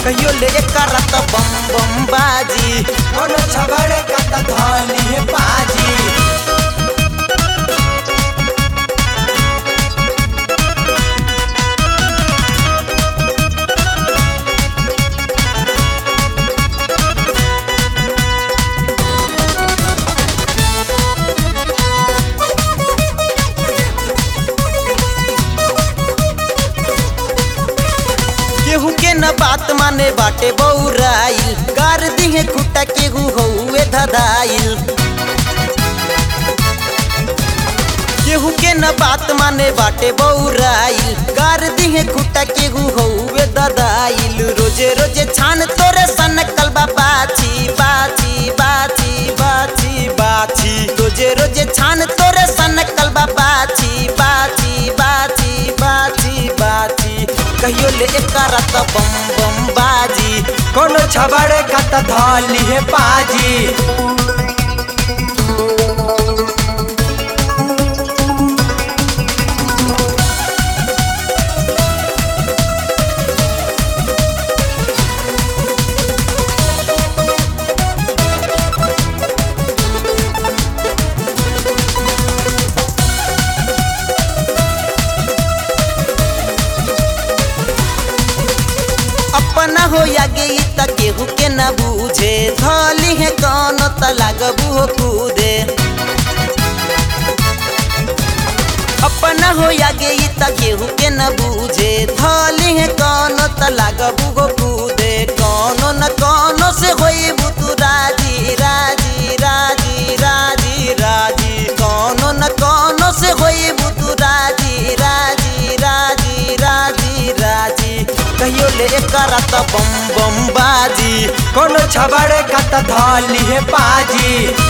कहियो ले करत बम बम बाजी कोनो छबड़े का त धली है पाजी केहू के न बात माने बाटे बौराइल गार दिहे खुटा केहू हौवे धदाइल केहू के न बात माने बाटे बौराइल गार दिहे खुटा केहू हौवे ददाइल रोजे रोजे छान तोरे सन कलबा बाछी बाछी बाछी बाछी बाछी रोजे रोजे छान तोरे सन कलबा बाछी बाछी बाछी बाछी बाछी कहियो ले करत बम बम बाजी कोनो छबड़े का त धली है पाजी अपना हो या गई त केहू के न बूझे धली है कौन त लागबू हो कूदे अपना हो या गई त केहू के न बूझे धली है कौन त लागबू हो कूदे कौनो न कौनो से होई बुतु राजी राजी राजी राजी राजी कौनो न कौनो से होई बुतु राजी राजी राजी राजी राजी कहियो ले करत बम बम बाजी कोनो छबड़े का त धली है पाजी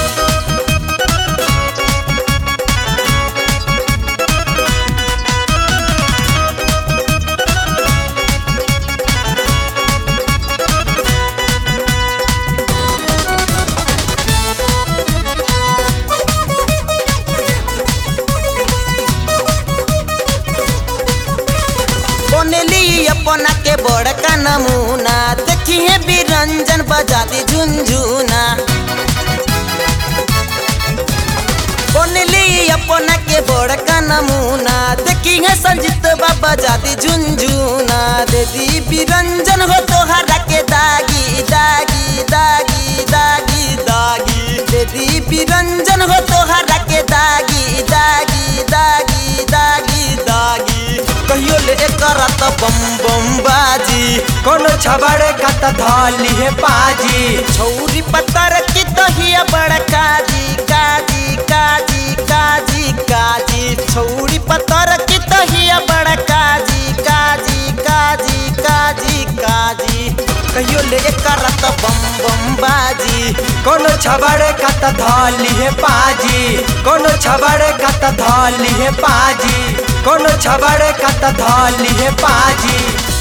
बनेली अपना के बड़का नमूना देखिए बिरंजन बजाती झुनझुना बनेली अपना के बड़का नमूना देखिए संजीत बाबा जाती झुनझुना दीदी बिरंजन हो तोहरा के दागी दागी दागी दागी दागी दीदी बिरंजन हो तोहरा के दागी दागी दागी दागी दागी कहियो ले करत बम बम बाजी कोनो छबड़े का त धली है पाजी छौरी पत्थर की तहिया बड़ काजी काजी काजी काजी काजी छौरी पत्थर की तहिया बड़ काजी काजी काजी काजी काजी कहियो ले करत बम बम बाजी कोनो छबड़े का त धली है पाजी कोनो छबड़े का त धली है पाजी कोनो छबड़े का त धली है पाजी